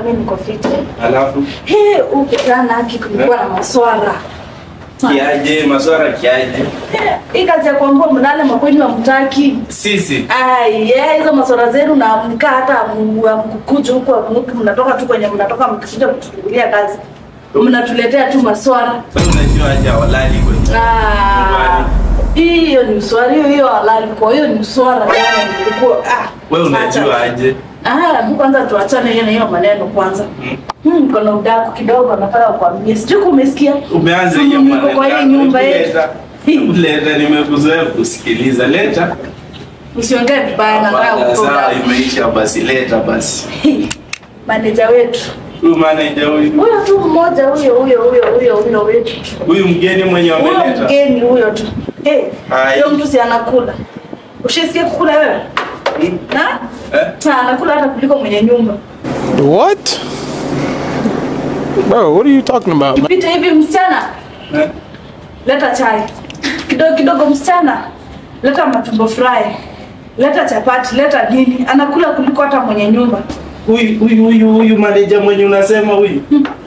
mimi niko fiti. Alafu He, ukutana haki kulikuwa na maswara. kiaje? Maswara kiaje? Hii kazi ya kuambua mnale makweni wa mtaki. Sisi Ai, yeah, hizo maswara zenu na mkaa hata mkukuja huko amuki mnatoka tu kwenye mnatoka mkikuja kutufungulia kazi. Mnatuletea tu maswara. wewe unajua aje walali kwenye Ah, hiyo ni uswara hiyo hiyo halali kwa hiyo ni uswara yani nilikuwa ah wewe acha. unajua aje? ah hebu kwanza tuachane hiyo na hiyo maneno kwanza hmm kuna udaku kidogo nataka kukwambia sijui kama umesikia Umeanza hiyo Niko kwa hii yako. nyumba yetu Leta. Hii, Leta, nimekuzoea kusikiliza. Leta. usiongee vibaya na nataka Hapana, sawa, kutoka imeisha basi, leta basi. maneja wetu Huyu manager huyu, huyo tu mmoja huyo huyo huyo huyo huyo wetu huyu mgeni mwenye huyo wameleta. mgeni huyo tu hey Ai. huyo mtu si anakula ushisikia kukula wewe Hmm? na Eh? na anakula hata kuliko mwenye nyumba What? Bro, what are you talking about? man? pita hivi msichana Eh? leta chai kidogo kidogo msichana leta matumbo fry leta chapati leta nini anakula kuliko hata mwenye nyumba Huyu huyu huyu huyu manager mwenye unasema huyu.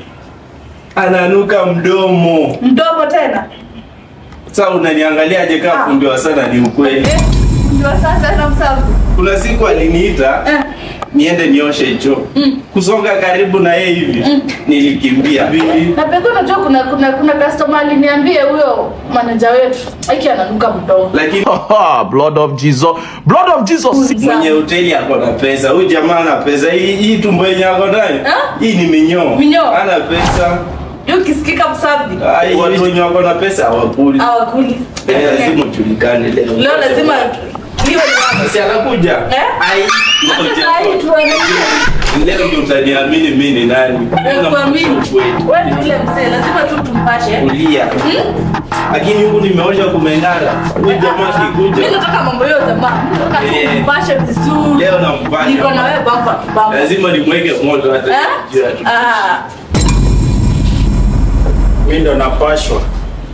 Ananuka mdomo. mdomo tena Sasa unaniangaliaje kama Ah. fundi wa sana ni ukweli? Eh, ndio sasa na msabu Kuna siku aliniita eh, niende nioshe choo. Kusonga karibu na yeye hivi. Nilikimbia. Bibi. na pekee unajua kuna kuna kuna customer aliniambia huyo manager wetu aki ananuka mdomo Lakini blood of Jesus. Blood of Jesus. mwenye hoteli ako na pesa. Huyu jamaa ana pesa. Hii hii tumbo yenye ako nayo. Ah? Hii ni minyoo. Minyoo? Ana pesa. Hiyo ukisikika msabi Ai, watu wenye wako na pesa hawakuli. hawakuli Eh, Lazima ujulikane leo. leo lazima hiyo ni wapi Si anakuja. Eh? Ai, hata ngoja. saa hii tuangalie Leo ndio utaniamini mimi ni nani. kuamini Ukweli. wewe ni ule mzee lazima tu tumpashe Kulia. Lakini huku nimeosha kumeng'ara. Huyu jamaa Mimi kikuja. nataka mambo hiyo jamaa. Mimi nataka Eh. tumpashe vizuri. Leo nampasha. Niko na wewe bamba bamba. Lazima nimweke moto hata Eh? juu ya tu. Ah, mi ndo napashwa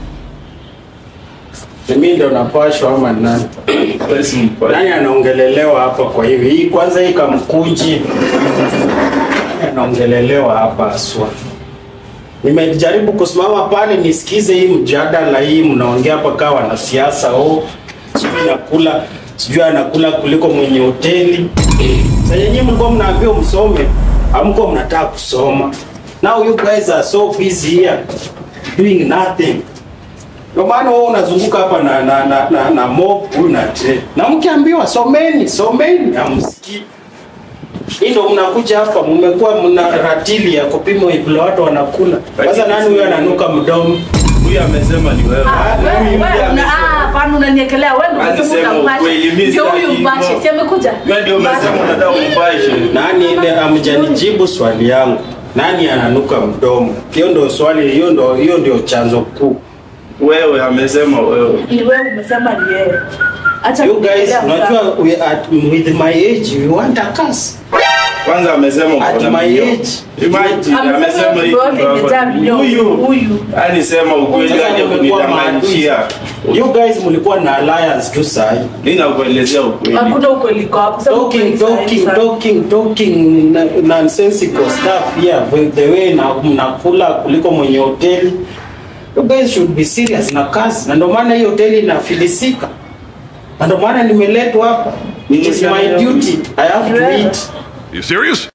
Ni mi ndo napashwa ama nani Wewe si mpasha. nani anaongelelewa hapa kwa hivi hii kwanza hii kamkunji Nani anaongelelewa hapa aswa nimejaribu kusimama pale nisikize hii mjadala hii mnaongea hapa kaa wanasiasa oh, sijui nakula sijui anakula kuliko mwenye hoteli sa yenyewe mlikuwa mnaambiwa msome amko mnataka kusoma now you guys are so busy here doing nothing ndio maana wewe unazunguka hapa na na na, na, na mop huyu na tray. Na mkiambiwa someni, someni hamsikii. Hii ndio mnakuja hapa mmekuwa mna ratili ya kupima vile watu wanakula. Sasa nani huyo ananuka mdomo? Huyu amesema ni wewe. ah, Na wewe huyu wewe ndiye una amesema. ah, hapana unaniwekelea wewe ndio Basi unasema sema utampashe. ukweli, mimi Ndio sitaki huyu mpashe, hivyo. si amekuja? Wewe ndio umesema unataka umpashe. Nani ile amjanijibu swali yangu? Nani ananuka mdomo? Hiyo ndio swali, hiyo ndio hiyo ndio chanzo kuu. Wewe amesema wewe. Ni wewe umesema ni yeye. Acha You guys, kuniongelea unajua mzaa. we at with my age we want a curse. Kwanza amesema uko At na my minyoo. age. Imagine Amesema amesema tumbo hivi. yote imejaa minyoo. Huyu. Huyu. Yaani sema ukweli Sasa aje mmekuwa kunidanganyishia. maadui. You guys mlikuwa na alliance tu sahi. Mimi nakuelezea ukweli. Hakuna ukweli kwa hapo. Sema ukweli talking sahihi talking sana. talking talking na- nonsensical stuff here with the way na mnakula kuliko mwenye hoteli you guys should be serious na kazi na ndio maana hii hoteli inafilisika na ndio maana nimeletwa hapa it is my duty i have to eat You serious?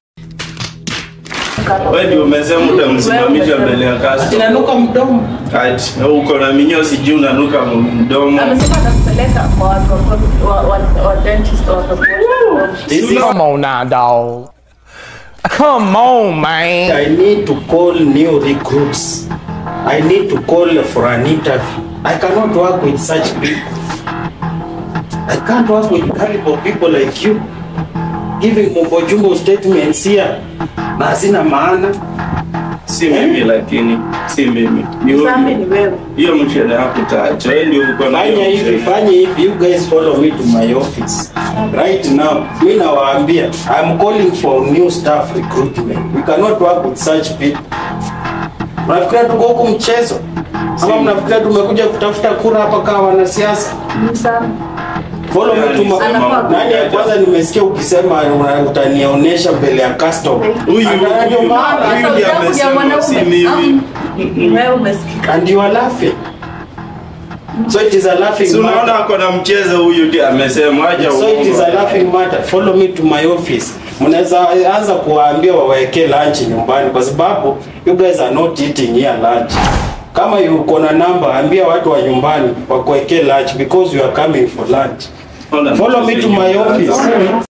Wewe ndio umesema utamsimamisha mbele ya kasi. inanuka mdomo Ati uko na minyoo sijui unanuka mdomo. Amesema atakupeleka kwa watu wa- wa wa- wa dentist watakuosha. this is Come on now, dog. Come on, man. I need to call new recruits. I need to call for an interview. I cannot work with such people. I can't work with caliber people like you. Giving mumbo statements here na hazina maana. Si mimi lakini si mimi. Ni huyu. Sami ni wewe. Hiyo mshahara yako utaacha. Wewe ndio uko na Fanya hiyo hivi, mshahara. fanya hivi. You guys follow me to my office. Right now, mi nawaambia, I'm calling for new staff recruitment. We cannot work with such people. Mnafikiria tuko huku mchezo? Ama mnafikiria tumekuja kutafuta kura hapa kama wanasiasa? Ni Sami. Follow me to my Anafaa nani ya kwanza nimesikia ukisema una- utanionyesha mbele ya custom. Huyu Hata ndio huyu maana huyu ndiye Sasa amesema mwanaume, si mimi. am- wewe umesikika and you are laughing. So it is a laughing Si unaona matter. ako na mchezo huyu ndiye amesema acha So it is a uongo. laughing matter. Follow me to my office. Mnaweza anza kuwaambia waweke lunch nyumbani kwa sababu you guys are not eating here lunch. Kama uko na namba, ambia watu wa nyumbani wakuwekee lunch because you are coming for lunch. Ona, Follow me to my office.